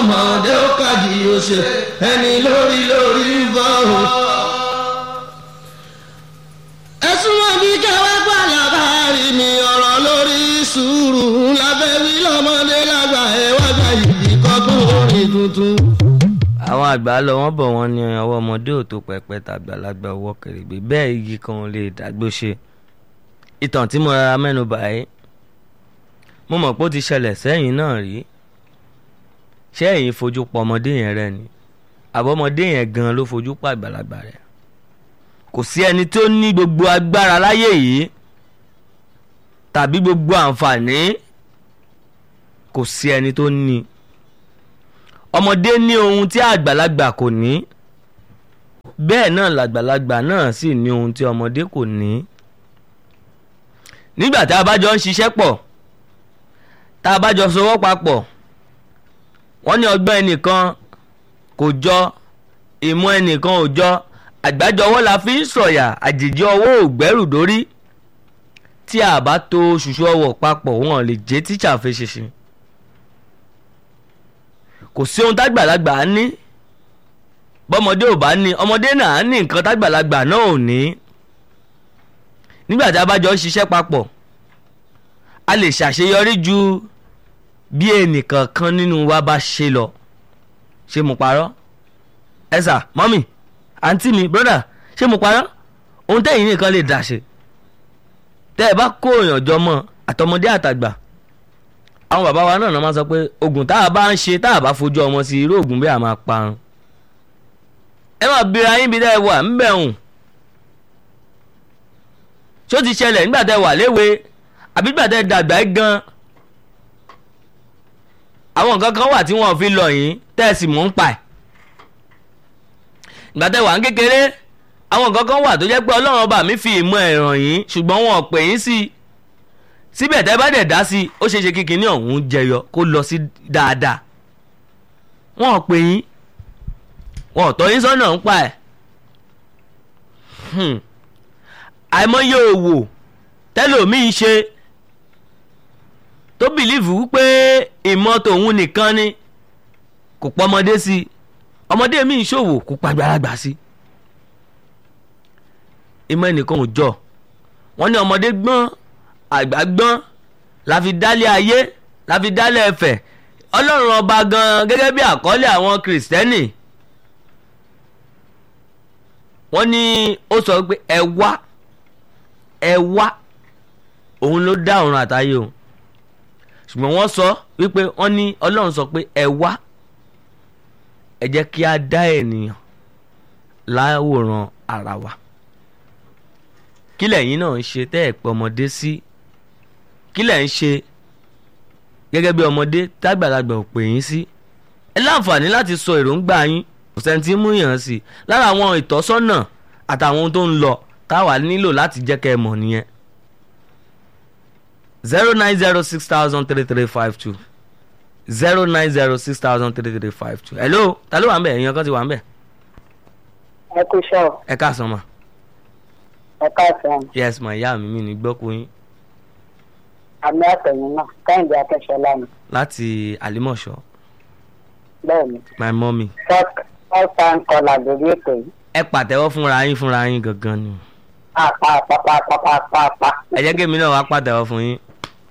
ọmọdé ó kàdí ó ṣe ẹni lórí lórí ń bọ̀ o. ẹ̀sùn wọn bí kẹwàá gbà lábàárí mi ọ̀rọ̀ lórí sùúrù lábẹ́ wí lọ́mọdé lágbà ẹ̀ wá gbà yìí kọ́gbọ́n orin tuntun. àwọn àgbà lọ wọ́n bọ̀ wọ́n ní ọwọ́ ọmọdé ò tó pẹpẹ tàgbàlagbà ọwọ́ kèrègbè bẹ́ẹ̀ igi kan ò lè dàgbò ṣe ìtàn tí mo rárá mẹ́nu báyìí mo mọ̀ pé ó ti ṣẹlẹ̀ sẹ́yìn náà rí ṣé ẹ̀yin fojú pa ọmọdé yẹn rẹ ni àbọ̀mọdé yẹn gan ló fojú pa àgbàlagbà rẹ kò sí ẹni tó ní gbogbo agbára láyé yìí tàbí gbogbo àǹfààní kò sí ẹni tó ní ọmọdé ní ohun tí àgbàlagbà kò ní bẹ́ẹ̀ náà làgbàlagbà náà sì ní ohun tí ọmọdé kò ní nígbà tá a bá jọ ń ṣiṣẹ́ pọ̀ tá a bá jọ sowọ́ papọ̀ wọ́n ní ọgbọ́n ẹnìkan kò jọ ìmọ̀ ẹnìkan ò jọ àgbájọwọ́ la fi ń sọ̀yà àjèjì ọwọ́ ò gbẹ́rù dórí tí a bá to ṣùṣù ọwọ́ papọ̀ wọn lè jẹ́ tíṣà fi ṣinṣin kò sí ohun tágbàlagbà á ní bọ́mọdé ò bá ní ọmọdé náà á ní nǹkan tágbàlagbà náà ò ní nígbà tí a bá jọ ń ṣiṣẹ́ papọ̀ a lè ṣàṣeyọrí ju bí ẹnìkan kan nínú wa bá ṣe lọ ṣé mo parọ́ ẹ sà mọ́mì àǹtí mi brọ́dà ṣé mo parọ́ ohun tẹ́yìn nìkan lè dà ṣe tẹ́ ẹ bá kó èèyàn jọ mọ́ àtọmọdé àtàgbà àwọn bàbá wa náà náà máa sọ pé oògùn tá a bá ń ṣe tá a bá fojú ọmọ sí irú oògùn bẹ́ẹ̀ a máa parun ẹ máa bira yín bí dẹ́ ẹ wà ń bẹ̀ hùn ṣó ti ṣẹlẹ̀ nígbà tẹ́ wà léwe àbí nígbà tẹ́ dàgbà ẹ́ gan àwọn nǹkan kan wà tí wọ́n fi lọ yín tẹ́ ẹ sì mọ̀ ń pa ẹ̀ nígbà tẹ́ wà ń kékeré àwọn nǹkan kan wà tó jẹ́ pé ọlọ́run ọba mi fi ìmọ̀ ẹ̀ ràn yín ṣùgbọ́n wọn ò pè yín sí i síbẹ̀ tẹ́ bá dẹ̀ dá sí i ó ṣeé ṣe kí kinní ọ̀hún jẹyọ kó lọ sí dáadáa wọn ò pè yín wọn ò tọ́ yín sọ́nà ń pa ẹ̀ àìmọye òwò tẹ́lòmíì ṣe tó bìlíìfù pé ìmọ̀ tòun nìkan ni kò pọ̀ ọmọdé sí i ọmọdé mi ń ṣòwò kò pa àgbàlagbà sí i ìmọ̀ ẹnìkan ò jọ wọ́n ní ọmọdé gbọ́n àgbà gbọ́n la fi dálé ayé la fi dálé ẹ̀fẹ̀ ọlọ́run ọba gan gẹ́gẹ́ bí àkọlé àwọn kìrìsìtẹ́nì wọ́n ní ó sọ pé ẹ wá ẹ wá òun ló dá ọ̀run àtayé o ṣùgbọ́n wọ́n sọ wípé wọ́n ní ọlọ́run sọ pé ẹ wá ẹ jẹ́ kí a dá ènìyàn láwòrán ara wa kí lẹ̀yin náà ń ṣe tẹ́ ẹ̀ pẹ́ ọmọdé sí kí lẹ̀ ń ṣe gẹ́gẹ́ bí ọmọdé tágbàlagbà ò pè yín sí ẹ láǹfààní láti sọ èròǹgbà yín kò sẹ́ni tí ń mú yàn sí lára àwọn ìtọ́sọ́nà àtàwọn ohun tó ń lọ táwa nílò láti jẹ́ kẹ́ ẹ mọ̀ nìyẹn zero nine zero six thousand three three five two zero nine zero six thousand three three five two hello ta ló wà ń bẹ̀ èèyàn kan ti wà ń bẹ̀ ẹ kú iṣẹ́ o ẹ káàsán ma ẹ káàsán yes ma ìyá mi mi ní gbọ́kú yín àmì àtẹ̀yìn náà kẹ́hìndé akẹ́ṣọlá ni láti àlímọ̀ṣọ́ bẹ́ẹ̀ ni my mummy first first time caller lórí ètò yìí ẹ pàtẹ́wọ́ fúnra yín fúnra yín gangan ni apá apá apá apá apá apá ẹ jẹ́ kí èmi náà wá pàtẹ́wọ́ fún yín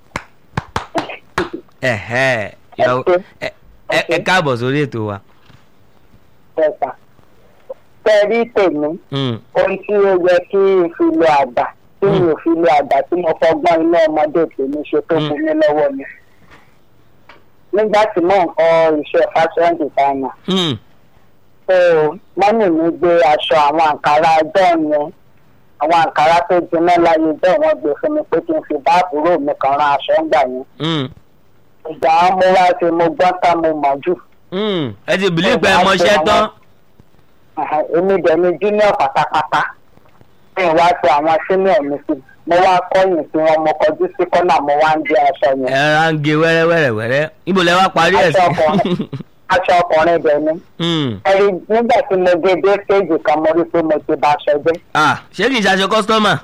ẹ̀hẹ́ ìyàwó ẹ ẹ- ẹ káàbọ̀ sórí ètò wa ẹ̀sà tẹ̀rí tèmi Mm, ohun tí ó yẹ kí n fi lo àgbà tí mi ò fi lo àgbà tí mo fọgbọ́n inú ọmọdé tèmi ṣe tó Mm. fún mi lọ́wọ́ mi nígbà tí mò ń kọ́ iṣẹ́ fashion designer mm, so mọ́mì mi gbé aṣọ àwọn àǹkárá ọjọ́ yẹn àwọn àǹkárá tó jiná láyé bẹ́ẹ̀ wọ́n gbé fún mi pé kí n fi bá àbúrò mi kan rán aṣọ ńgbà yẹn mm, ìgbà wọn mo wá ṣe mo gbọ́n tán mo mọ̀ jù mm. ẹ ti bìlí pé ẹ mọṣẹ́ tán Àhà, èmi dẹ̀ ni junior pátápátá mi wá ṣe àwọn senior mi sí mo wá kọ́yìn sí wọn mo kọjú sí kọ́nà mo wá ń gbé aṣọ ẹ yẹn rárá ń gé wẹ́rẹ́wẹ́rẹ́ wẹ́rẹ́ níbo lẹ wá parí ẹ̀ sí. Aṣọ ọkùnrin. aṣọ ọkùnrin dẹ̀ ni Mm. ẹ̀rí nígbà tí mo dé dé stage kan mo rí pé mo ti ba aṣọ jẹ́ ah ṣé kì í ṣaṣọ kọ́sítọ́mà.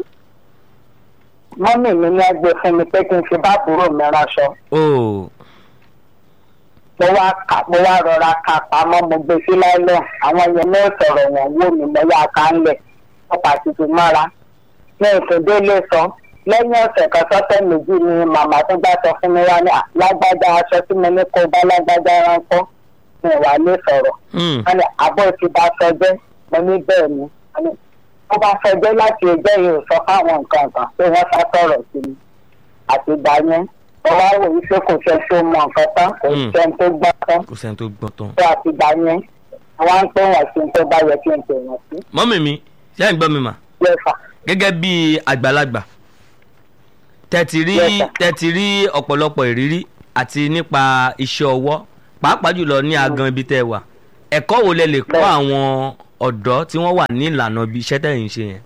mọ́mì mi ní ẹgbẹ́ fún mi pé kí n fi bá àbúrò mi ránṣọ o mo wá kà mo wá rọra kà pamọ́ mo gbé sí láìlọ́n àwọn yẹn náà sọ̀rọ̀ wọ́n wò mí mo yá ká ń lẹ̀ wọ́n pàṣípì mọ́ra ní ìkéde lè sọ lẹ́yìn ọ̀sẹ̀ kan sọ́tẹ̀ méjì ni màmá tó bá sọ fún mi wá ní "À, lágbájá aṣọ tí mo ní kó bá lágbájá ránkọ́ mi wà lè sọ̀rọ̀ Hmm. wọ́n ní àbọ̀ ti bá sọjẹ́ mo ní bẹ́ẹ̀ ni wọ́n ní wọ́n bá sọjẹ́ láti ẹjẹ́ yìí ò sọ fáwọn nǹkan kan pé wọ́n sá sọ̀rọ̀ sí mi àti ìgbà yẹn mo wá wò wípé kò sẹ́ tó mọ nǹkan tán kò Mm. sẹ́ni tó gbọ́ tán kò sẹ́ni tó gbọ́ tán. tó àti ìgbà yẹn wọ́n á ń pè wọ́n sí tó bá yẹ kí n pè wọ́n sí mọ́mì mi ṣé ẹ̀ ń gbọ́ mi mà lẹ́fà gẹ́gẹ́ bí àgbàlagbà tẹ́tì rí Yes, sir. tẹ́tì rí ọ̀pọ̀lọpọ̀ ìrírí àti nípa iṣẹ́ ọwọ́ pàápàá jùlọ ní agan ibi tẹ́ ẹ wà ẹ̀kọ́ wo lẹ lè kọ́ Bẹ́ẹ̀. àwọn ọ̀dọ́ tí wọ́n wà ní ìlànà ibi iṣẹ́ tẹ̀yìn ṣe yẹn.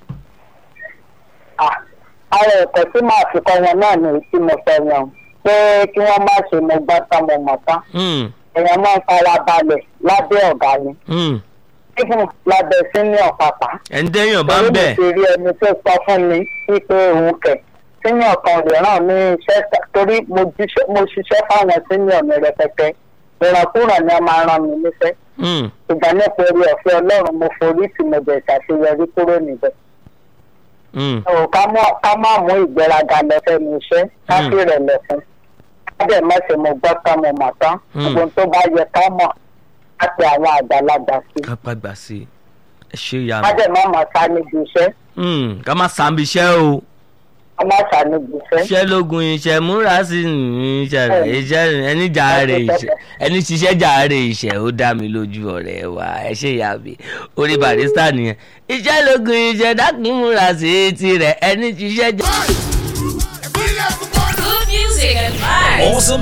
ara ẹ̀kọ́ tí màá fi kọ́ wọn náà ní tí mo fẹ́ yan pé kí wọ́n má ṣe mo gbọ́ tán mo mọ̀ tán Hmm, èèyàn máa ń fara balẹ̀ lábẹ́ ọ̀gá ni hmm. even lábẹ́ senior pàpà ẹni tẹ́yìn bá ń torí bẹ̀ mo ti rí ẹni tó sọ fún mi wípé òun kẹ̀ senior kan lè ràn mí iṣẹ́ sá- torí mo jíṣẹ́- mo ṣiṣẹ́ fáwọn senior mi rẹpẹtẹ ìrànkúràn ni a máa ràn mí níṣẹ́ Hmm, ìgbà nípa orí ọ̀fẹ́ ọlọ́run mo forí tí mo bẹ̀ ṣàṣeyọrí kúrò níbẹ̀. hmm. ò ká mọ́- ká má mú ìgbéraga lọ fẹ́nu iṣẹ́ ká Mm. sì rẹ̀ lẹ̀ fún ká dẹ̀ má ṣe mo gbọ́ tán mo mọ̀ tán Mm. gbogbo ohun tó bá yẹ ká mọ̀ ká pe àwọn àgbàlagbà sí ká pàgbà sí i ẹ ṣe ìyá ká mi. dẹ̀ má mọ̀ sá níbi iṣẹ́ Hmm, ká má sàmì iṣẹ́ o. ká má sá níbi iṣẹ́. iṣẹ́ lógun iṣẹ́ múra sí iṣẹ́ rẹ̀ iṣẹ́ ẹni jàre iṣẹ́ ẹni ṣiṣẹ́ jàre iṣẹ́ ó dá mi lójú ọ̀rẹ́ wa ẹ ṣe ìyá mi orí barista nìyẹn iṣẹ́ lógun iṣẹ́ dákun múra sí tirẹ̀ ẹni ṣiṣẹ́ jàre. Good music and vibes. Awesome